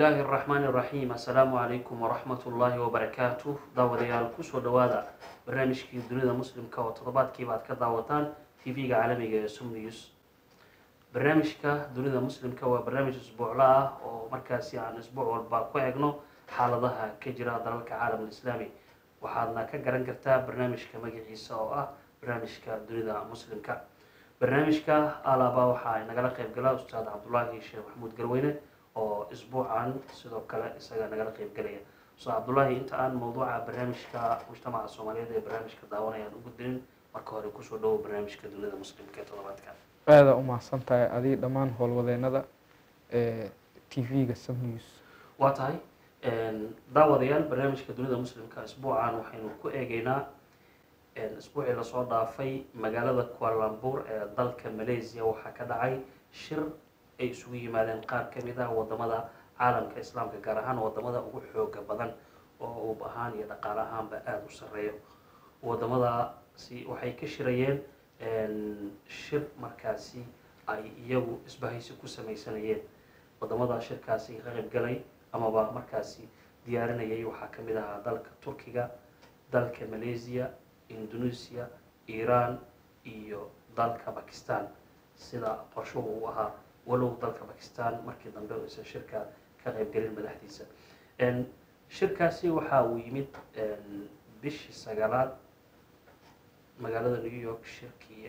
illaahi araxmaani iraxiim assalaamu calaykum waraxmat ullaahi wabarakaatuh daawadayaal kusoo dhawaada barnaamijkii dunida muslimka oo toddobaadkiiba aad ka daawataan tv-ga caalamiga ee sum news barnaamijka dunida muslimka waa barnaamij isbuuclo ah oo markaasi aan isbuuc walba ku egno xaaladaha ka jira dalalka caalamul islaami waxaadna ka garan kartaa barnaamijka magaciisa oo ah barnaamijka dunida muslimka barnaamijka alaba waxaa nagala qeyb gala ustaad cabdulaahi sheekh maxamuud garweyne oo isbuucan sidoo kale isaga nagala qeyb galaya ustaad cabdulaahi inta aan mawduuca barnaamijka mujtamaca soomaaliyeed ee barnaamijka daawanayaan u gudbinin marka hore kusoo dhawo barnaamijka dunida muslimka ee toddobaadka aada u mahadsan tahay adii dhammaan howlwadeenada ee t v-ga sam news waa tahay daawadayaal barnaamijka dunida muslimka isbuucan waxaynu ku eegeynaa isbuucii lasoo dhaafay magaalada kualambuur ee dalka malaysia waxaa ka dhacay shir ay isugu yimaadeen qaar ka mid ah wadamada caalamka islaamka gaar ahaan wadamada ugu xooga badan oo uub ahaan iyo dhaqaale ahaanba aada u sareeyo wadamadaasi waxay ka shirayeen shir markaasi ay iyagu isbahaysi ku sameysanayeen wadamada shirkaasi ka qaybgalay amaba markaasi diyaarinayay waxaa ka mid ahaa dalka turkiga dalka malaysia indonesia iran iyo dalka bakistan sida qorshuhu uu ahaa walow dalka bakistan markii dambe aysan shirka ka qaybgelin madaxdiisa shirkaasi waxa uu yimid bishii sagaalaad magaalada new york shirkii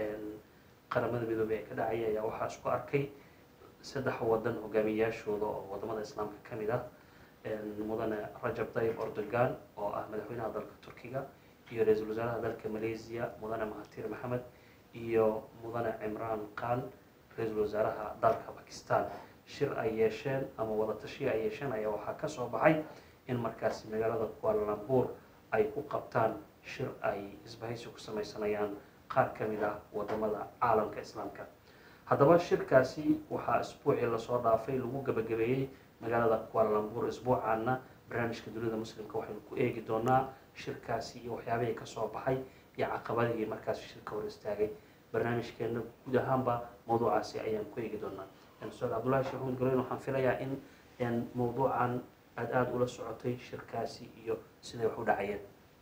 qaramada midoobey ee ka dhacay ayaa waxaa isku arkay saddex wadan hogaamiyayaashooda oo wadamada islaamka ka mid ah mudane rajab tayyib erdogan oo ah madaxweynaha dalka turkiga iyo ra-iisul wasaaraha dalka malaysia mudane mahatir maxamed iyo mudane cimraan khan ra-iisul wasaaraha dalka bakistan shir ay yeesheen ama wadatashiya ay yeesheen ayaa waxaa kasoo baxay in markaasi magaalada kualambuur ay ku qabtaan shir ay isbahaysi ku sameysanayaan qaar ka mid ah wadamada caalamka islaamka haddaba shirkaasi waxaa isbuucii lasoo dhaafay lagu gabagabeeyey magaalada kualambuur isbuucaana barnaamijka dunida muslimka waxaynu ku eegi doonaa shirkaasi iyo waxyaabihii kasoo baxay iyo caqabadihii markaasi shirka hor istaagay barnaamijkeena guud ahaanba mawduucaasi ayaan ku eegi doonaa ustaad cabdullahi sheekh maxamed garoyn waxaan filayaa in mawduucan aada aada ula socotay shirkaasi iyo siday wax u dhacayeen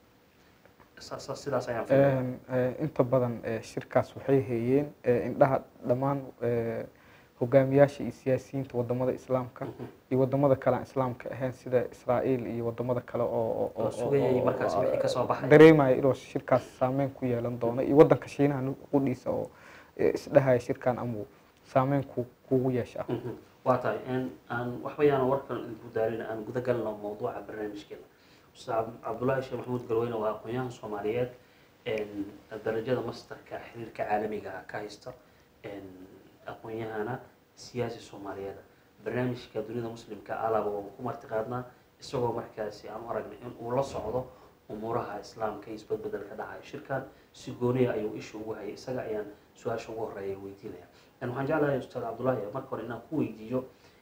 sidaas ayaan filaya inta badan shirkaas waxay hayeen indhaha dhammaan hogaamiyaasha iyo siyaasiyiinta wadamada islaamka iyo wadamada kale aan islaamka ahayn sida israael iyo wadamada kale oo oo sugayay markaasi wixii kasoo baxay dareemaya inuu shirkaas saameyn ku yeelan doono iyo wadanka shiinaha qudhiisa oo isdhahaya shirkan amuu saameyn ku kugu yeesha waa tahay aan waxba yaana warkan idinku daarin aan guda galno mawduuca barnaamijkeena ustaad cabdullaahi sheekh maxamuud galweyne waa aqoon-yahan soomaaliyeed darajada masterka xiriirka caalamiga ah ka haysta aqoon-yahana siyaasi soomaaliyeed barnaamijka dunida muslimka alaba waan ku martiqaadnaa isagoo markaasi aan u aragnay in uu la socdo umuuraha islaamka iyo isbedbedelka dhacaya shirkan si gooniya ayuu isha ugu hayay isaga ayaan su-aasha ugu horeeya weydiinaya waxaan jeclahay ustaad cabdullaahi marka hore inaan ku weydiiyo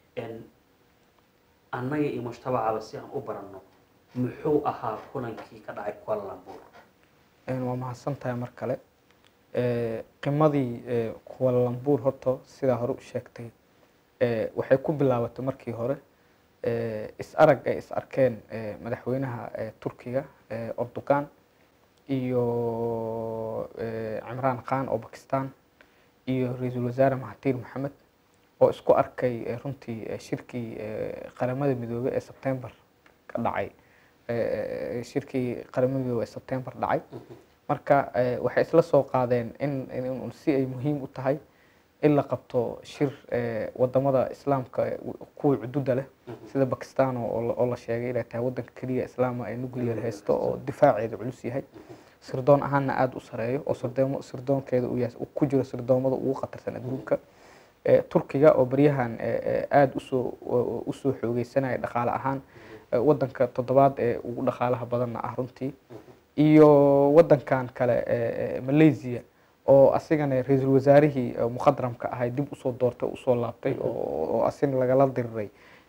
annaga iyo mujtabacaba si aan u baranno muxuu ahaa kulankii ka dhacay kualambuur waa mahadsan tahay mar kale qimadii kualambuur horta sidaa hore u sheegtay waxay ku bilaabatay markii hore is arag ay is arkeen madaxweynaha turkiga erdogan iyo cimraan khan oo bakistan iyo ra-iisul wasaare mahatir maxamed oo isku arkay runtii shirkii qaramada midoobey ee sebtember ka dhacay shirkii qaramada midoobey ee sebtember dhacay marka waxay isla soo qaadeen in si ay muhiim u tahay in la qabto shir wadamada islaamka kuwa cududa leh sida bakistan oo la sheegay inay tahay wadanka keliya islaama ee nuclear haysto oo difaaceeda culus yahay sirdoon ahaana aada u sareeyo oo sirdoom sirdoonkeeda uu yahay ku jiro sirdoomada ugu khatarsan adduunka turkiga oo baryahan aada usoo usoo xoogeysanaya dhaqaale ahaan wadanka toddobaad ee ugu dhaqaalaha badanna ah runtii iyo wadankan kale malaysia oo asigana ra-iisul wasaarihii mukhadramka ahay dib usoo doortay usoo laabtay oo asigna lagala diriray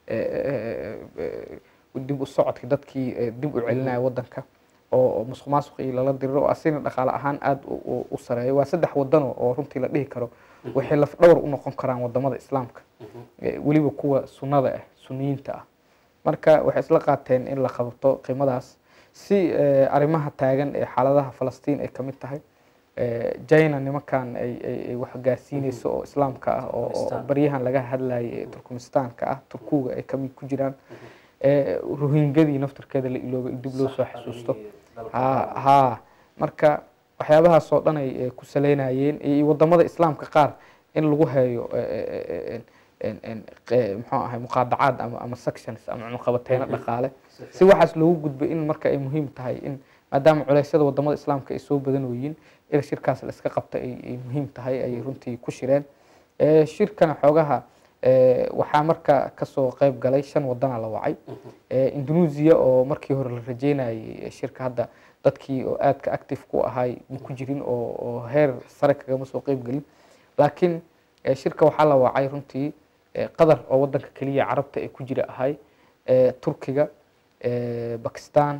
dib u socodkii dadkii dib u celinaya wadanka oo musuq maasuqii lala diriro oo asigna dhaqaale ahaan aada u sareeyo waa saddex wadano oo runtii la dhihi karo waxay laf dhowr u noqon karaan wadamada islaamka weliba kuwa sunnada ah suniyiinta ah marka waxay isla qaateen in la qabto qiimadaas si arrimaha taagan ee xaaladaha falastiin ay kamid tahay china nimankan ay wax gaarsiineyso oo islaamka ah oo baryahan laga hadlayay ee turkmenistaanka ah turkuga ay kamid ku jiraan rohingadii naftarkeeda la iloobay in dib loo soo xasuusto ha marka waxyaabahaas oo dhan ay ku saleynayeen iyo wadamada islaamka qaar in lagu heeyo muxuu ahay muqaadacaad ama ama sections ama cunaqabateeno dhaqaale si waxaas loogu gudbay in marka ay muhiim tahay in maadaama culeysyada wadamada islaamka ay soo badanooyiin in shirkaas la iska qabta ay muhiim tahay ayay runtii ku shireen shirkana xoogaha waxaa marka kasoo qeyb galay shan wadana la wacay indonesia oo markii hore la rajeynayay shirka hadda dadkii oo aadka active ku ahay ma ku jirin oo heer sare kagama soo qeyb gelin laakiin shirka waxaa la wacay runtii qatar oo wadanka keliya carabta ee ku jira ahay turkiga bakistan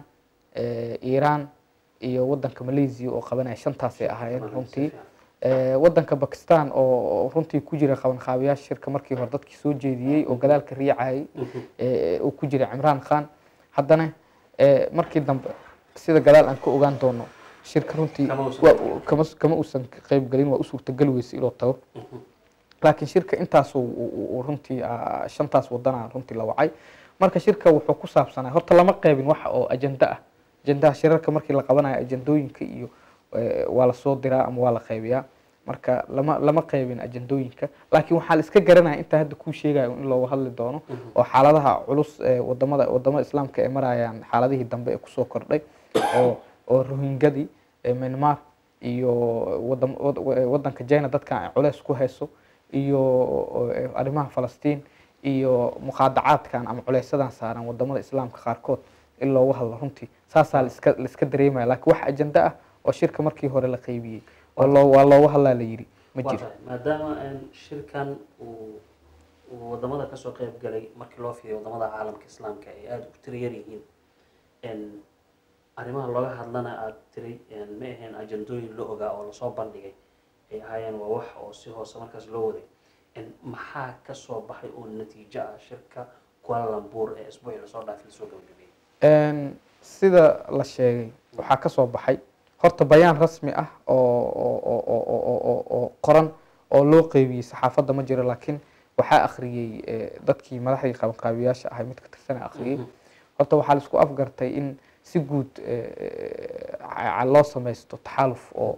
iran iyo wadanka malaysia oo qabanaya shantaasay ahaayeen runtii wadanka bakistan oo runtii ku jira qabanqaabayaasha shirka markii hore dadkii soo jeediyey oo gadaalka riicayay uu ku jira cimraan khan haddana markii dambe sida gadaal aan ka ogaan doono shirka runtii kama uusan qeyb gelin waa u suurtagali weysa inuu tago laakiin shirka intaas runtii shantaas wadana runtii la wacay marka shirka wuxuu ku saabsanaa horta lama qeybin waxa oo ajenda ah ajendaha shirarka markii la qabanayo ajendooyinka iyo waa lasoo diraa ama waa la qeybiyaa marka lama lama qeybin ajendooyinka laakiin waxaa la iska garanaya intaa hadda kuu sheegayo in looga hadli doono oo xaaladaha culus ee wadamada wadamada islaamka ay marayaan xaaladihii dambe ee kusoo kordhay oo oo rohingadii myanmar iyo wadanka china dadkan ay culeys ku hayso iyo arrimaha falastiin iyo muqaadacaadkan ama culeysadan saaran wadamada islaamka qaarkood in loogu hadlo runtii saasaa laiska laiska dareemaya laakiin wax ajenda ah oo shirka markii hore la qeybiyey oo loo waa loogu hadlaa la yidhi ma jiro maadaama shirkan uu uu wadamada kasoo qeyb galay markii loo fiiriyo wadamada caalamka islaamka ay aada u tira yar yihiin arrimaha looga hadlana aada tiri ma ahayn ajendooyin la ogaa oo lasoo bandhigay ay ahaayeen waa wax oo si hoose markaas loo waday maxaa kasoo baxay oo natiijo ah shirka kuala lambuur ee isbuucii lasoo dhaafay lasoo gabagabiyey sida la sheegay waxaa kasoo baxay horta bayaan rasmi ah oo qoran oo loo qeybiyey saxaafadda ma jiro laakiin waxaa akhriyey dadkii madaxdii qabanqaabiyaasha ahay mid ka tirsana akhriyey horta waxaa laisku afgartay in si guud loo sameysto taxaaluf oo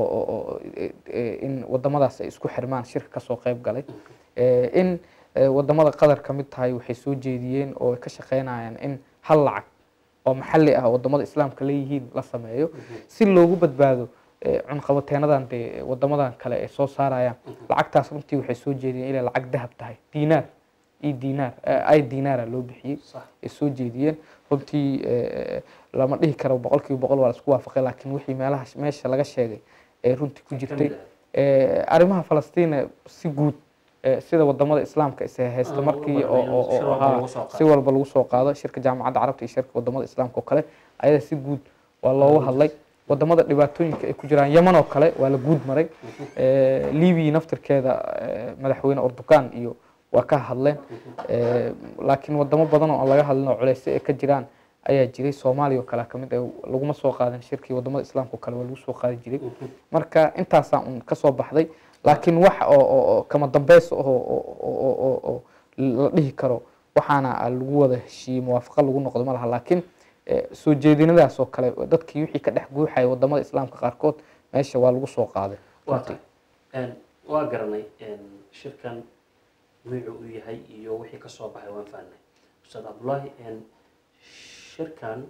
in wadamadaas ay isku xirmaan shirka kasoo qeyb galay in wadamada qatar ka mid tahay waxay soo jeediyeen oo ka shaqeynayaan in hal lacag oo maxalli ah wadamada islaamka leeyihiin la sameeyo si loogu badbaado cunqabateenadan dee wadamadan kale ay soo saarayaan lacagtaas runtii waxay soo jeediyeen inay lacag dahab tahay dinaar i dinaar i dinaara loo bixiyey ay soo jeediyeen runtii lama dhihi karo boqol kiiba boqol waa la isku waafaqay laakiin wixii meelaha meesha laga sheegay ee runtii ku jirtay arrimaha falastiin si guud sida wadamada islaamka is haysta markii si walba lagu soo qaado shirka jaamacadda carabta iyo shirka wadamada islaamka oo kale ayada si guud waa looga hadlay wadamada dhibaatooyinka ay ku jiraan yeman oo kale waa la guud maray libiya naftirkeeda madaxweyne ordogan iyo waa ka hadleen laakiin wadamo badan oo aan laga hadlin oo culeysyo ay ka jiraan ayaa jiray soomaaliya oo kale kamid laguma soo qaadin shirkii wadamada islaamka oo kale waa lagu soo qaadi jiray marka intaasaa un kasoo baxday laakiin wax oo kama dambeys oo la dhihi karo waxaana lagu wada heshiiyey muwaafaqa lagu noqdo ma laha laakiin soo jeedinadaas oo kale dadkii wixii ka dhex guuxaya wadamada islaamka qaarkood meesha waa lagu soo qaaday waa garanay shirkan nuucu uu yahay iyo wixii kasoo baxay waan fahnay ustaad cabdullaahi shirkan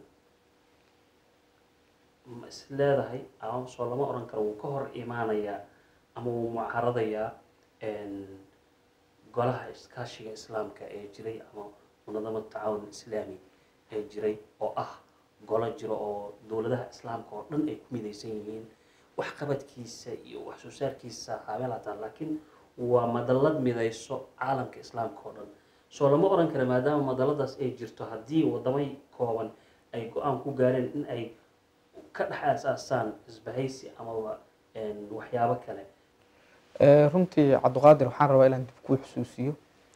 ma is leedahay ama soo lama oran karo wuu ka hor imaanayaa ama wuu mucaaradayaa golaha iskaashiga islaamka ee jiray ama munadamad tacaawun islaami ee jiray oo ah golo jiro oo dowladaha islaamka oo dhan ay ku midaysan yihiin waxqabadkiisa iyo wax soo saarkiisa haabeel hataa laakiin waa madallad midayso caalamka islaamka oo dhan soo lama oran kara maadaama madalladaas ay jirto haddii wadamay kooban ay go-aan ku gaareen in ay ka dhex aasaasaan isbahaysi amaba waxyaabo kale runtii cabdiqaadir waxaan rabaa inaan dib kuu xusuusiyo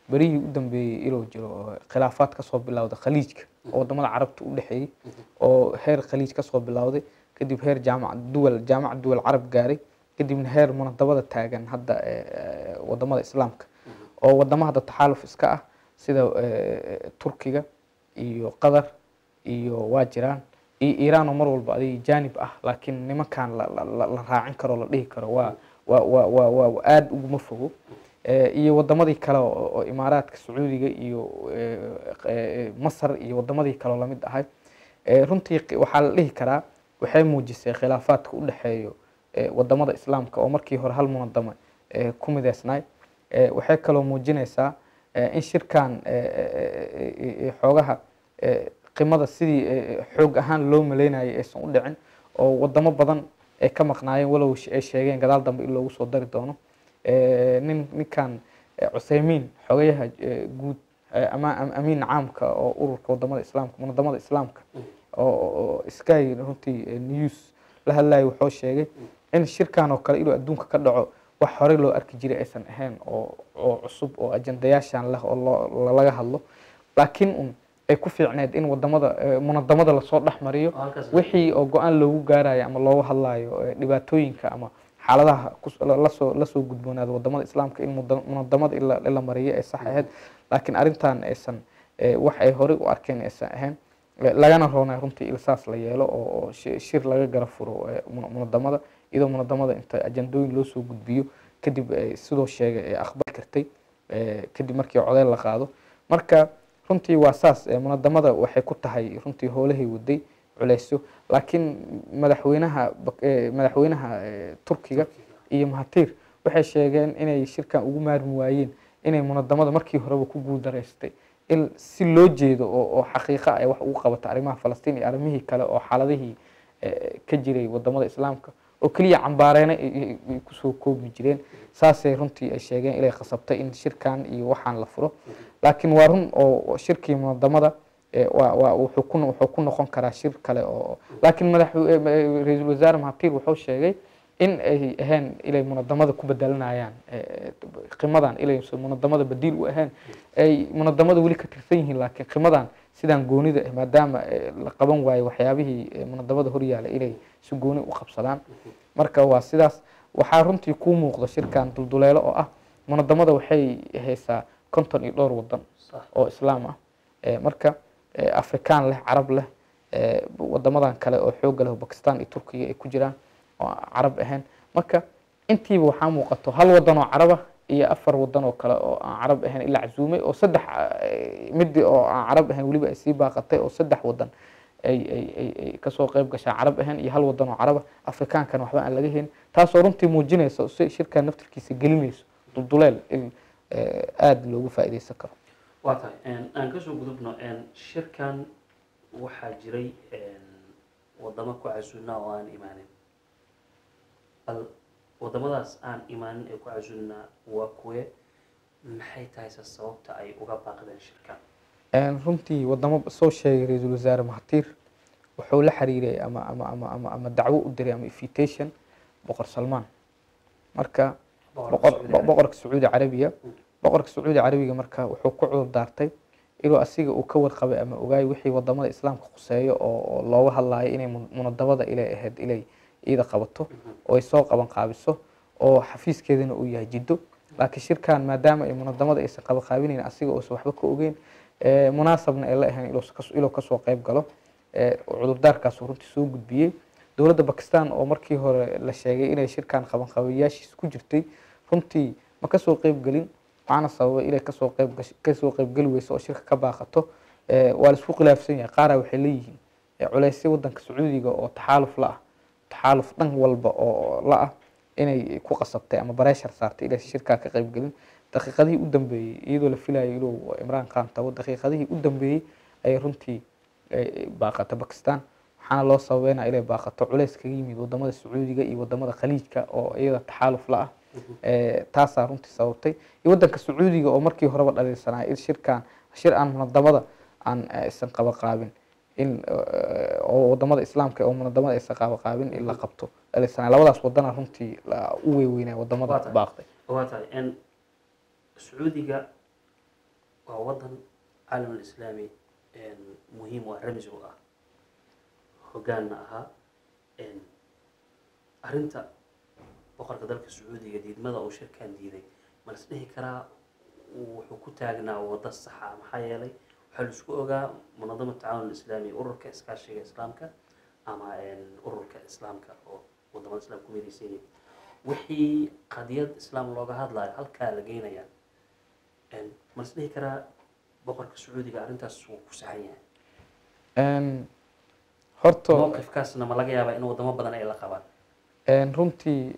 berihii u dambeeyey inuu jiro oo khilaafaad kasoo bilowda khaliijka oo wadamada carabta u dhexeeyey oo heer khaliij kasoo bilowday kadib heer jaamac duwal jaamac duwal carab gaaray kadibna heer munadabada taagan hadda eh, eh, wadamada islaamka oo wadamo hadda taxaaluf iska ah sida eh, turkiga iyo qatar iyo waa jiraan iyo iiraan oo mar walba adig jaanib ah laakiin nimankan la, la, la, la raacin karo la dhihi karo waa waa waa waa waa aada uguma fogo Eh, iyo wadamadii kale oo oo imaaraadka sacuudiga iyo eh, eh, masar iyo wadamadii kale oo lamid ahay Eh, runtii qi- waxaa la dhihi karaa waxay muujisay khilaafaadka u dhexeeyo eh, wadamada islaamka oo markii hore hal munadamo eh, ku mideysnaay Eh, waxay kaloo muujinaysaa eh, in shirkan eh, eh, eh, eh, xoogaha eh, qimada sidii eh, xoog ahaan loo maleynayay aysan u dhicin oo wadamo badan ay ka maqnaayeen walow sh- ay sheegeen gadaal dambe in loogu soo dari doono Eh, nin ninkan eh, cuseymiin xogayaha eh, guud eh, ama am- amiin caamka oo ururka wadamada islaamka munadamada islaamka oo oo sky runtii eh, news la hadlayo wuxuu sheegay in shirkan oo kale inuu adduunka ka dhaco wax horey loo arki jiray aysan ahayn oo oo cusub oo ajandayaashan leh oo loo- laga hadlo laakiin un ay ku fiicneed in wadamada eh, munadamada lasoo dhex mariyo oo halkaas wixii oo go-aan loogu gaarayo ama looga hadlayo eh, dhibaatooyinka ama xaaladaha kus- la- lasoo lasoo gudboonaada wadamada islaamka in muda- munadamada in la- in la mariyo ay sax ahayd laakiin arrintan aysan eh, wax ay horey u arkeen aysan ahayn Eh, lagana roonay runtii ilsaas la yeelo oo oo shi- shir laga gara furo eh, muna- munadamada iyadoo munadamada inta ajandooyin loo soo gudbiyo kadib eh, sidoo sheegay ay aqbali kartay eh, kadib markii codeyl la qaado marka runtii waa saas eh, munadamada waxay ku tahay runtii howlahay waday culeysyo laakiin madaxweynaha bak- eh, madaxweynaha eh, turkiga iyo mahatir waxay sheegeen inay shirkan ugu maarmi waayeen inay munadamada markii horeba ku guuldareystay in si loo jeedo oo oo xaqiiqa ay wax ugu qabato arrimaha falastiin iyo arrimihii kale oo xaaladihii eh, ka jiray wadamada islaamka oo keliya cambaareena ay- ay ay kusoo koobi jireen saasay runtii ay sheegeen inay khasabtay in shirkan iyo waxaan la furo laakiin waa run oo oo shirkii munadamada eh, waa waa wuxuu ku wuxuu ku noqon karaa shir kale oo laakiin madax eh, eh, ra-iisul wasaare mahatir wuxuu sheegay in ay ahayn inay munadamada ku bedelanayaan eh, qimadan inay munadamada badiil u ahayn ay munadamada weli ka tirsan yihiin laakiin qimadan sidaan goonida ah maadaama eh, la qaban waayo waxyaabihii eh, munadamada horyaala inay si gooni u qabsadaan marka waa sidaas waxaa runtii kuu muuqda shirkan dulduleelo oo ah munadamada waxay haysaa konton iyo dhowr wadan sax oo islaam ah Eh, marka eh, afrikaan leh carab leh eh, wadamadan kale oo xooga leh oo bakistan iyo turkiga ay ku jiraan oo aan carab ahayn marka intiiba waxaa muuqato hal wadan oo caraba iyo afar wadan oo kale oo aan carab ahayn ilaa casuumay oo saddex eh, midi oo aan carab ahayn weliba ay sii baaqatay oo saddex wadan ay ay ay ay kasoo qayb gashaa carab ahayn iyo hal wadan oo caraba afrikaankana waxba aan laga helin taasoo runtii muujinaysa si shirkan naftirkiisa gelinayso dulduleel in eh, aada loogu faa'iideysan karo waa tahay een, aan kasoo gudubno een, shirkan waxaa jiray een, wadamo ku casuulnaa oo aan imaanin bal wadamadaas aan imaanin ee ku casuulnaa waa kuwe maxay tahay se sababta ay uga baaqdeen shirkan Een, runtii wadamo soo sheegay ra-iisul wasaare mahatir wuxuu la xiriiray ama ama ama ama ama dacwo u diray ama invitation boqor salmaan marka boqor boqorka sacuudi carabiya boqorka sacuudi carabiga marka wuxuu ku cudur daartay inuu asiga uu ka warqabay ama ogaayo wixii wadamada islaamka khuseeyo oo oo looga hadlayo inay mun- munadabada ilay ahayd ilay iyada qabato oo ay soo qaban qaabiso oo xafiiskeedana uu yahay jiddo laakiin shirkan maadaama ay munadamada aysan qaban qaabinayn asiga uusan waxba ka ogeyn eh, munaasabna ay la ahayn inuu kas- inuu kasoo qayb galo eh, cudurdaarkaasuu runtii soo gudbiyey dowladda bakistan oo markii hore la sheegay inay shirkan qaban qabayaashiisa ku jirtay runtii ma kasoo qayb gelin waxaana sababay inay kasoo qayb gash- kasoo qaybgeli weyso oo shirka ka baaqato Eh, waa la isku khilaafsan yahay qaara waxay leeyihiin eh, culeysyo wadanka sacuudiga oo taxaaluf la ah taxaaluf dhan walba oo la ah inay ku qasabtay ama bareeshar saartay inay shirkaa ka qayb gelin daqiiqadihii u dambeeyey iyadoo la filayo inuu imraan khan tago daqiiqadihii u dambeeyey ayay runtii eh, baaqatay bakistan waxaana loo sababeynaa inay baaqato culeys kaga yimid wadamada sacuudiga iyo wadamada khaliijka oo iyada taxaaluf la ah Eh, taasaa runtii sababtay iyo wadanka sacuudiga oo markii horeba dhaliilsanaa in shirkan shir aan munadamada aan eh, isan qaba qaabin in eh, oo wadamada islaamka oo munadamada aysan qaba qaabin in la qabto dhaliilsanaa labadaas wadana runtii la- u weyweynaa Waa wadamada tahay. baaqday waa tahay een, sacuudiga waa wadan caalam alislaami muhiim u ah ramsi u ah hoggaanna ahaa arrinta boqorka dalka sacuudiga diidmada uu shirkan diiday ma las dhihi karaa wuxuu ku taagnaa waddo saxa maxaa yeelay waxaa la isku ogaa munadama tacaawun alislaami ururka iskaashiga islaamka ama ururka islaamka oo wadamada islaamka ku midaysan yihiin wixii qadiyad islaam looga hadlayo halkaa la geynayaa ma las dhihi karaa boqorka sacuudiga arrintaas wuu ku saxan yahay horta mowqifkaasna ma laga yaabaa in wadamo badan ay la qabaan runtii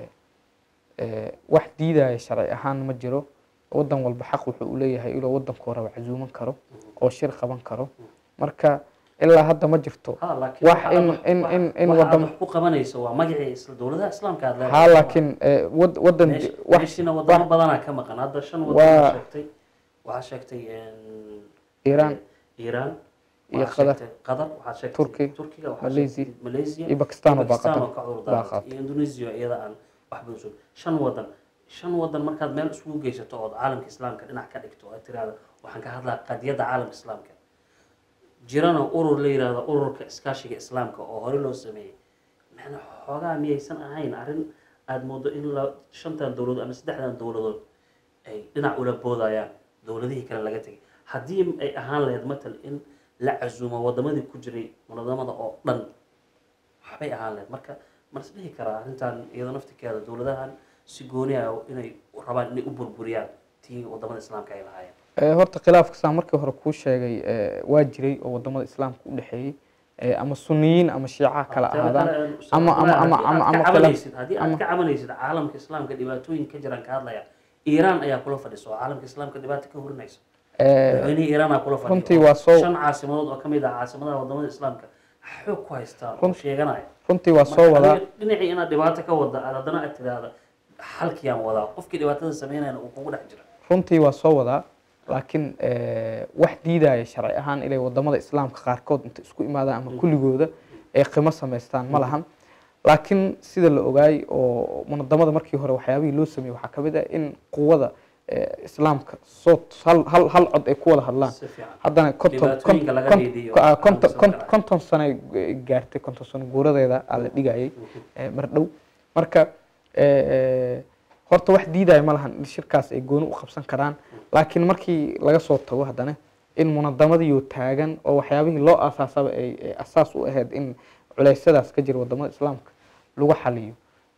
wax diidaya sharci ahaan ma jiro wadan walba xaq wuxuu u leeyahay inuu wadanku raba casuuman karo oo shir qaban karo marka ilaa hadda ma jirto ha laakiin wax waxa in aad- in in in waxa aad wadan wax ku qabanayso waa magacii isla dowladaha islaamka aad ha laakiin eh, wad- wadan Meesh- wax meeshina wadamo badanaa ka maqan hadda shan wadan Waa- waxaa sheegtay waxaa sheegtay Iiraan iiraan iyo waxaa Qatar. sheegtay qatar waxaa sheegtay Turki, turkiga waxaa Malaysia, sheegtay malaysia iyo Pakistan oo iyo Pakistan baaqata oo ka cudur baaqata. daaratay iyo indonesia iyada aan wax badan soo shan wadan shan wadan markaad meel isugu geysato ood caalamka islaamka dhinac ka dhigto aad tiraahdo waxaan ka hadlaa qadiyadda caalamka islaamka jirana urur la yiraahdo ururka iskaashiga islaamka oo hore loo sameeyey macna xoogaa miyaysan ahayn arrin aada moodo in la shantan dowladood ama saddexdan dowladood ay dhinac ula boodayaan dowladihii kale laga tegay haddii ay ahaan lahayd matal in la casuumo wadamadii ku jiray munadamada oo dhan waxbay ahaan lahayd marka ma is dhihi karaa arrintan iyadoo naftikeeda dowladahan si gooni ah inay rabaan inay u burburiyaan tii wadamada islaamka ay lahaayeen Eh, horta khilaafka saan markii hore kuu sheegay eh, waa jiray oo wadamada islaamka u dhexeeyey eh, ama suniyiin ama shiica kala Teeda ahaadaan kale, ama- ama- ama- haddii aad ama- ka ama kala- cabanaysid haddii aad ama- ka cabanaysid caalamka islaamka dhibaatooyin ka jiraan ka hadlaya iiraan ayaa kula fadhiso oo caalamka islaamka dhibaato ka hurinaysa Eh, madaxweynihii iiraan aa kula fadhiyo runtii oo waa soo- shan caasimadood oo kamid ah caasimadaha wadamada islaamka xoog ku haystaan oo Run- sheeganaya runtii waa soo Marka wadaa adiga dhinacii inaad dhibaato ka wada aad haddana aad tiraahda xalkiyaan wadaa qofkii dhibaatada sameynayana uu kugu dhex jira runtii waa soo wadaa laakiin eh, wax diidaya sharci ahaan inay wadamada islaamka qaarkood inta isku imaadaan ama kulligooda ay qimo samaystaan ma lahan laakiin sida la ogaay oo munadamada markii hore waxyaabihii loo sameeyey waxaa kamid ah in quwada eh, islaamka soo hal hal hal cod ay ku wada hadlaan si fiican haddana konton Dhibaatooyinka laga kon- dhiidiyo kon- ah, caalamka konton kon- islaamka. konton sano ay gaartay konton sano guuradeeda aa la dhigayay eh, mar dhow marka eh, horta wax diidaya ma lahan in shirkaas ay gooni u qabsan karaan laakiin markii laga soo tago haddana in munadamadiioo taagan oo waxyaabihii loo aasaasaba ay ay asaas u ahayd in culeysyadaas ka jira wadamada islaamka lagu xaliyo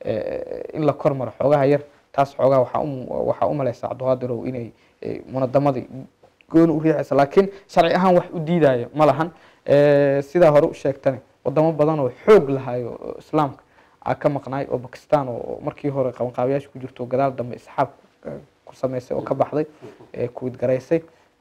eh, in la kormaro xoogaha yar taas xoogaa waxaa u waxaa u malaysa cabdiqaadirow inay eh, munadamadii gooni u riixaysa laakiin sharci ahaan wax u diidaya ma lahan Eh, sidaa hore u sheegtane wadamo badan oo xoog lahayo oo islaamka aa ka maqnaay oo bakistan oo markii hore qabanqaabayaasha ku jirto gadaal dambe isxaab eh, ku sameysay oo ka baxday ee kuwid garaysay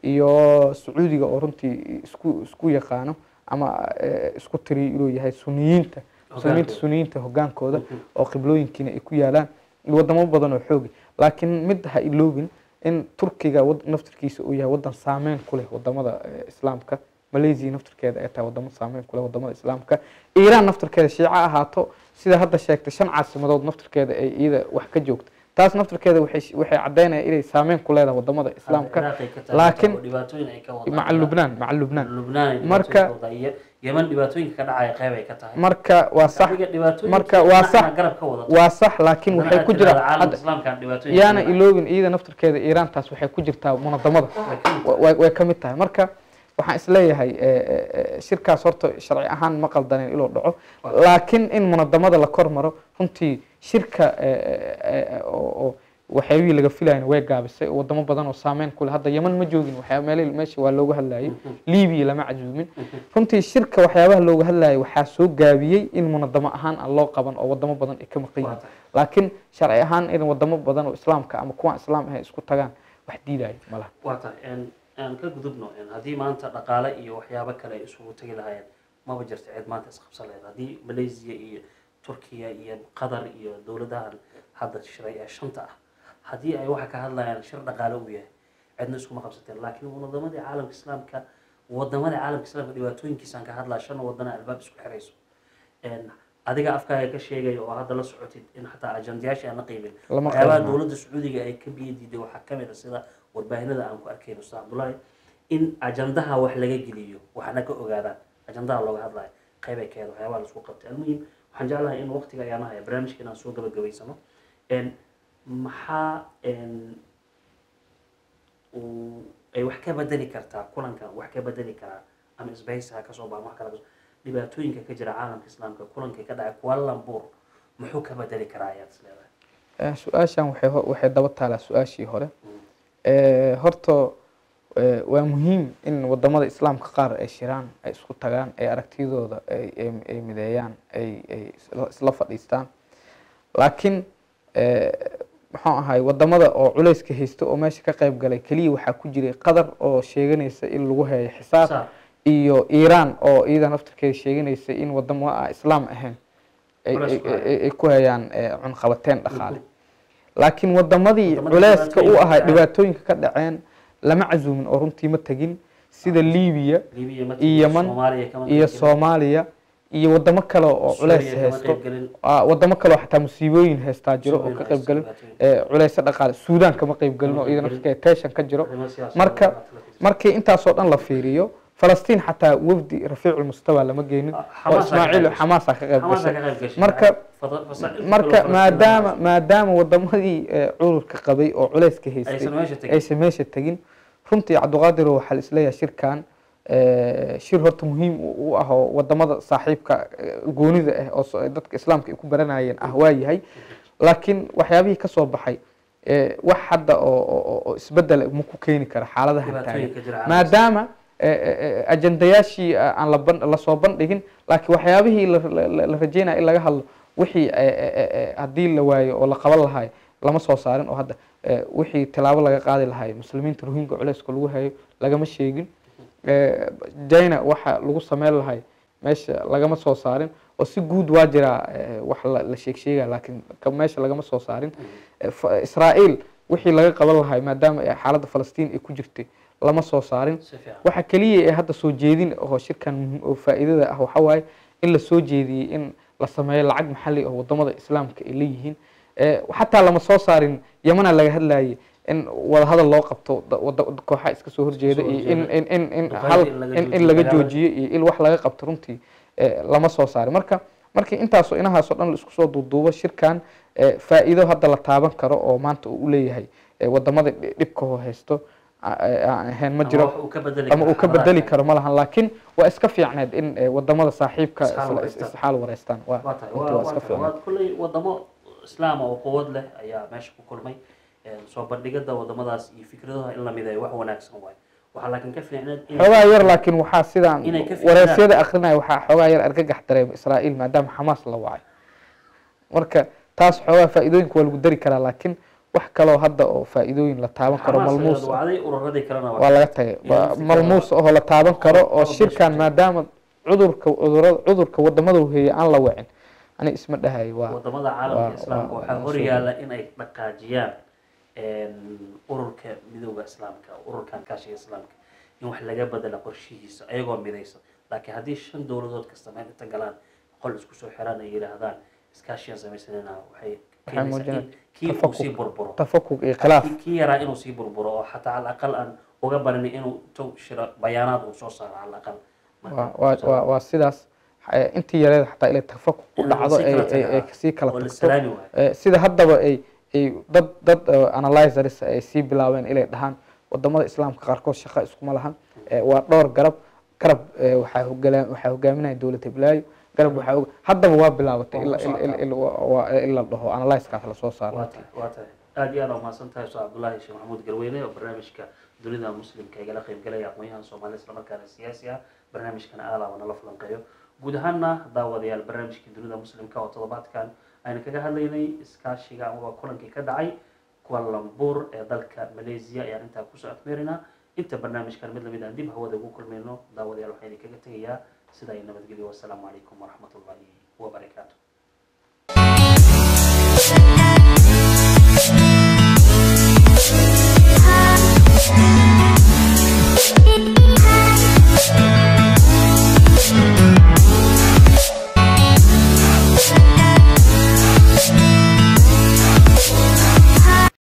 iyo sacuudiga oo runtii isku isku yaqaano ama eh, isku tiriyo inuu yahay suniyiinta muslimiinta Hogaankooda. suniyiinta hogaankooda oo qiblooyinkiina ay ku yaalaan iyo wadamo badan oo xoogi laakiin mid ha iloobin in turkiga wad- naftirkiisa uu yahay wadan saameyn ku leh wadamada eh, islaamka malaysia naftirkeeda ay tahay wadamo saameyn ku leh wadamada islaamka iiraan naftirkeeda shiico ahaato sida hadda sheegtay shan caasimadood naftirkeeda ay iyada wax ka joogto taas naftirkeeda waxay waxay caddaynaya inay saameyn ku leedahay wadamada islaamka Ciraaq ay ka tahay, laakiin- oo dhibaatooyin ay ka wadaan. maca lubnaan maca lubnaan lubnaan ay Marka- dhibaatooyin ka wadaan. Iyo yeman dhibaatooyinka ka dhacaya qeyb ay ka tahay marka waa sax Adiga dhibaatooyinka marka waa dhinaca sax- garab ka wadato waa sax laakiin Haddana waxay aad ku tiraahdo jiraan caalamka hadda islaamka aan dhibaatooyin yaana ka iloobin iyada naftirkeeda iiraantaas waxay ku jirtaa munadamada wadaan. wa- way way ka mid tahay marka waxaan isleeyahay eh, eh, eh, shirkaas horta sharci ahaan ma qaldaneen inuu dhaco laakiin in munadamada la kor maro runtii shirka eh, eh, eh, oo oo waxyaabihii laga filayan way gaabisay oo wadamo badan oo saameyn ku leh hadda yeman ma joogin waxyaa meel meesha waa looga hadlayay libiya lama casuumin runtii shirka waxyaabaha looga hadlayay waxaa soo gaabiyey in munadamo ahaan aan loo qaban oo wadamo badan ay ka maqan Waa yihiin tahay. laakiin sharci ahaan in wadamo badan oo islaamka ama kuwaan islaam ahayn isku tagaan wax diidayo ma laha waa tahay een- aan ka gudubno een haddii maanta dhaqaale iyo waxyaabo kale ay isugu tagi lahaayeen maba jirto cid maanta isqabsan lahayd haddii malaysia iyo turkiya iyo qatar iyo dowladahan hadda shiray ee shanta ah haddii ay waxa ka hadlayaan shir dhaqaale uu yahay cidna iskuma qabsateen laakiin munadamadii caalamka islaamka wadamadii caalamka islaamka dhibaatooyinkiisaan ka hadlaa shan wadana albaab isku xirayso een adiga afkaaga ka sheegaya oo hadda la socotid in xataa ajandayaasha aan la qiimin Lama waxyaabaha qiimeeyo. dowladda sacuudiga ay ka biyo diiday waxaa ka mid a sida warbaahinada aan ku arkayno ustaad cabdullaahi in ajandaha wax laga geliyo waxna ka ogaadaan ajandaha looga hadlayo qayb ay ka ahayd waxyaabaha laisku qabtay almuhim waxaan jeclahay in waqtiga ayaan haya barnaamijka inaan soo gabagabaysano En, maxaa en, uu ay wax ka bedeli kartaa kulankan wax ka bedeli karaa ama isbahaysi ha kasoo baa wax kala kasoo dhibaatooyinka ka jira caalamka islaamka kulankii ka dhacay kuala lumpur muxuu ka bedeli karaa ayaad is leedahay Eh, su-aashan waxay ho- waxay daba taalaa su-aashii hore Eh, horta eh, waa muhiim in wadamada islaamka qaar ay shiraan ay isku tagaan ay aragtiyadooda ay ay- ay mideeyaan ay ay isla- isla fadhiistaan laakiin eh, muxuu ahay wadamada oo culayska haysta oo meesha ka qayb galay keliya waxaa ku jiray qadar oo sheeganaysa in lagu hayo xisaab Saar. iyo iiraan oo iyada naftirkeeda sheeganaysa in wadamo aan islaam ahayn ay- Culays ay- ku haya. ay ay ku hayaan eh, cunqabateyn dhaqaale laakiin wadamadii Wadamadii culeyska u ahaa dhibaatooyinka dhibaatooyinka ka dhaceen lama casuumin oo runtii ma tegin sida libiya libiya ma iyo Yemen soomaaliya kama iyo qaybgelin. soomaaliya iyo wadamo kale oo Suuriya culeys kama haysto qaybgelin. Ah, wadamo kale oo xataa musiibooyin haystaa jiro oo Musiibooyin ka qayb galin haysta, dhibaatooyin. culeysa dhaqaale suudaan kama qayb galin oo iyada naftirkeeda tension ka jiro Arrimo siyaasadeed marka oo kale. markii intaasoo dhan la fiiriyo falastiin xataa wafdi rafiicu lmustawa lama geenin Ah, oo Xamaas aa ka ismaaciil qayb gashay. xamaasa ka qayb Xamaas aa gashay ka qayb gashay. marka Fada- fasa- marka Falastiin maadaama waa- maadaama wadamadii eh, cudurka qabay oo culeyska haystay aysan meesha tegin aysan meesha tegin runtii cabdiqaadir waxaa la isleeyahay shirkan eh, shir horta muhiim u u ah oo wadamada saaxiibka eh, goonida ah oo so- dadka islaamka ay ku baranayeen ah waa yahay laakiin waxyaabihii ka soo baxay eh, wax hadda oo oo- oo- oo isbedel ma ku keeni kara xaaladahan taagan dhibaatooyinka jira caalamka. maadaama eh, eh, eh, ajandayaashii eh, aan la ban- lasoo bandhigin laakiin waxyaabihii la- la la- la rajeynaya in laga hadlo wixii eh, eh, eh, eh, haddii la waayo oo la qaban lahaay lama soo saarin oo hadda eh, wixii tilaabo laga qaadi lahaay muslimiinta rohinga culeyska lagu hayo lagama sheegin Eh, china waxa lagu sameyn lahay meesha lagama soo saarin oo si guud waa jiraa eh, wax la la sheeg sheegaya laakiin ka- meesha lagama soo saarin Eh, fa- israa'iil wixii laga qaban lahay maadaama ay xaaladda falastiin ay ku jirtay lama soo saarin si fiican waxa keliya ee hadda soo jeedin oo shirkan muhiim- oo faa'iidada ah waxa waaye in la soo jeediyey in la sameeyo lacag maxalli oo wadamada islaamka ay leeyihiin Eh, xataa lama soo saarin yamana laga hadlayay in wadahadal loo qabto da- wada- kooxaha iska soo horjeeda Soo iyo in horjeeda. in in in Duqeynta hal in laga in in joojiyo laga dagaalada. joojiyo iyo in wax laga qabto runtii eh, lama soo saarin marka markii intaasoo inahaasoo dhan la isku soo duuduubo shirkan eh, faa'iido hadda la taaban karo oo maanta uu u leeyahay eh, wadamada dhi- dhibka oo haysto a- aan ahayn ma Ama jiro wax uu ka bedeli ama karo uu ka xaaladaha bedeli kale. karo ma lahan laakiin waa iska fiicneed in eh, wadamada saaxiibka Isxaal isla- wareystaan. isxaal wareystaan waa waa tahay runtii waa waa iska waa tahay fiicneed waa kulley wadamo islaama oo quwad leh ayaa meesha ku kulmay Een, soo bandhigada wadamadaas iyo fikradaha in la mideeyo wax wanaagsan waaye waxaa laakiin ka fiicneed in xoogaa yar laakiin waxaa sidaan Inay ka fiicnaan. wareysyada akrinaya waxaa xoogaa yar argagax dareema israa'iil maadaama xamaas la wacay marka taas xoogaa faa'iidooyinka waa lagu dari karaa laakiin wax kaloo hadda oo faa'iidooyin la taaban karo Xamaas malmuus ayaad wacday ururadii kalena waa laga tagay Iyo Waa nafsi malmuus kale oo la taaban karo oo Qodobka shirkan shirka. maadaama cudurka cudurada cudurka wadamada heeye aan la wacin ani isma dhahayo waa wadamada waa- caalamka islaamka waa- waxaa waa hor soo yaala in ay dhaqaajiyaan een, ururka midooda islaamka ururkan kaashiga islaamka in wax laga bedela qorshihiisa ayagoo midaysan laakiin haddii shan dowladood kasta meel inta galaan qol isku soo xiraan ay yidhaahdaan iskaashiyaan samaysanayna waxay keenaysaa muujinaysaa in kii uu tafakuk. sii burburo tafakuk iyo khilaaf kii- kii yaraa inuu sii burburo oo xataa al aqal aan uga barin inuu intuu shiro bayaanaad uu soo saaro al aqal waa waa waa waa sidaas Eh, intii yareeda xataa ilay tafakuk ku In la dhacdo sii ay kala ay- tago, ay ah. kasii kala oo la tagto salaami waayo Eh, sida haddaba ay ay dad dad eh, analyzers ay sii bilaabeen inay dhahaan wadamada islaamka qaarkood shaqo iskuma lahan Eh, waa dhowr garab garab eh, waxaa hogala- waxaa hogaaminaya dowladda hiblaayo garab waxaa hog- haddaba waa bilaabatay Waa ila- ku ila- ila- socotaa. ila- waa- waa- in la dhaho analyzekaas lasoo saaro waa tahay waa tahay aada iyo aad aa umahadsan tahay ustaad cabdullaahi sheekh maxamuud garweyne oo barnaamijka dunida muslimka igala qayb galaya aqoon-yahan soomaali islamarkaana siyaasi ah barnaamijkana aada waa nala falanqeeyo guud ahaana daawadayaal barnaamijkii dunida muslimka oo toddobaadkan aynu kaga hadlaynay iskaashiga amaba kulankii ka dhacay kuala lumpur ee dalka malaysia ayaan intaa kusoo afmeerinaa inta barnaamijkan mid lamid aan dib hawada ugu kulmayno daawadayaal waxaan idinkaga tegayaa sidaa iyo nabadgelyo wasalaamu calaykum waraxmat ullahi wabarakaatu